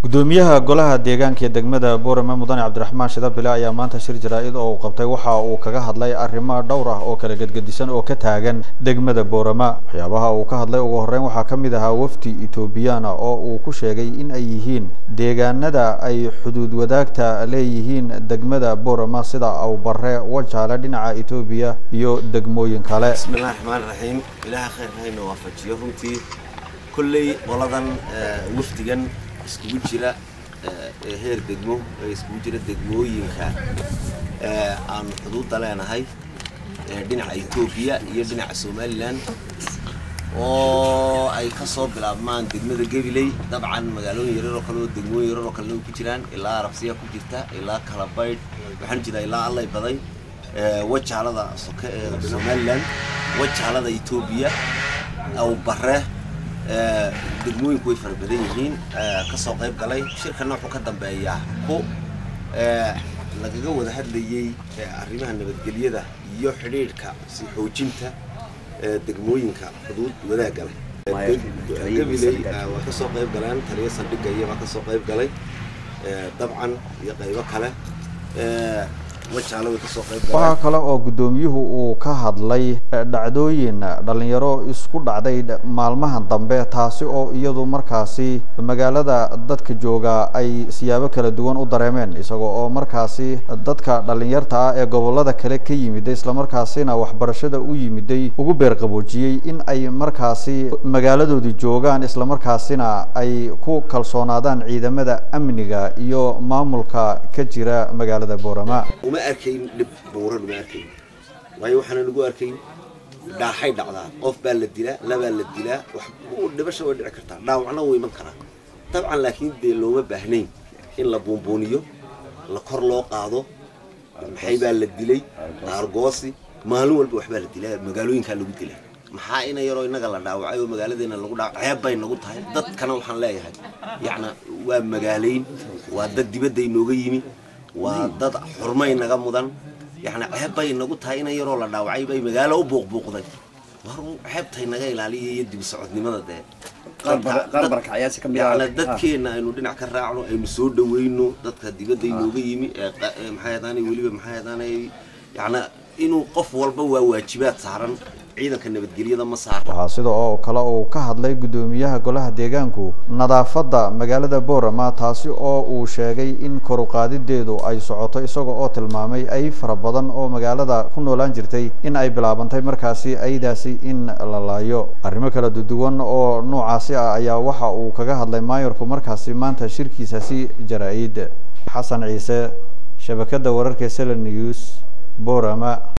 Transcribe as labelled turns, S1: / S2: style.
S1: gudoomiyaha golaha deegaanka ee degmada boorame mudane cabdiraxmaan shidabile ayaa maanta shir jaraa-id oo uu qabtay waxa uu kaga hadlay arrimo dhowr ah oo kala gedgedisan oo ka taagan degmada boorama waxyaabaha uu ka hadlay ugu horreyn waxaa ka mid ahaa wafdi etoobiyana oo uu ku sheegay in ay yihiin deegaanada ay xuduud wadaagta leeyihiin degmada boorama sida awbare wajaale dhinaca etoobiya iyo degmooyin kale
S2: bismillahi raxmaan raxiim ilaaha khayrka hayna waafajiyo runtii kolley qoladan wafdigan iskugu jira ee heer degmo ee iskugu jira degmooyinka aanu xuduudda leenahay dhinaca etoobiya iyo dhinaca somalilan oo ay ka soo bilaabmaan degmada gabiley dabcan magaalooyin yarar oo kale oo degmooyin yarar oo kalena ku jiraan ilaa arabsiya ku jirta ilaa kalabaydh waxaan jiraa ilaa allay baday wajaalada soke ee somalilan wajaalada etoobiya awbare degmooyinku way fara badan yihiin kasoo qayb galay shirkana wuxuu ka dambeeyaa ku lagaga wada hadlayey arrimaha nabadgelyada iyo xidhiidhka si xoojinta degmooyinka xuduud wadaagga leh gabiley waa kasoo qayb galeen taliya saldhigga iyabaa kasoo qayb galay dabcan iyo qaybo kale
S1: waxaa kale oo guddoomiyuhu uu ka hadlay dhacdooyin dhalinyaro isku dhacday maalmahan dambe taasi oo iyadu markaasi magaalada dadka jooga ay siyaabo kala duwan u dareemeen isagoo oo markaasi dadka dhalinyarta ah ee gobolada kale ka yimiday islamarkaasina waxbarashada u yimiday ugu beerqaboojiyey in ay markaasi magaaladoodii joogaan islamarkaasina ay ku kalsoonaadaan ciidamada amniga iyo maamulka ka jira magaalada boorama
S2: uma arkayn dhib buuran uma arkayn waayo waxaana nagu arkayn dhaaxay dhacdaa qof baa la dilaa labaa la dilaa wax dhibasha way dhici kartaa dhaawacna wuu iman karaa dabcan laakiin dee looma baahnayn in la buunbuuniyo la kor loo qaado maxay baa la dilay aargoosi maalin walba waxbaa la dilaa magaalooyinkaa lagu dilaa maxaa ina yaroo innaga la dhaawacay oo magaaladeena lagu dhaawac ceeb bay nagu tahay dadkana waxaan leeyahay yacna waa magaalayn waa dad dibadda inooga yimi waa dad xurmay naga mudan yani ceeb bay nagu tahay ina yaroo la dhaawacay bay magaalo u buuqbuuqday war ceebtay naga ilaaliya iyo dibi socodnimada dee yani dadkeena aynu dhinac ka raacno aynu soo dhaweyno dadka dibadda inooga yimi ee maxay hadaanay weliba maxay hadaanay yani inuu qof walba waa waajibaad saaran ciidanka nabadgelyada ma saara
S1: waxaa sida oo kale uu ka hadlay guddoomiyaha golaha deegaanku nadaafadda magaalada boorama taasi oo uu sheegay in koruqaadideedu ay socoto isaga oo tilmaamay ay fara badan oo magaalada ku noolaan jirtay in ay bilaabantay markaasi aydaasi in la laayo arrimo kala duwan oo noocaasi ah ayaa waxa uu kaga hadlay maayorku markaasi maanta shirkiisasi jaraa-id xasan ciise shabakadda wararka sela news boorama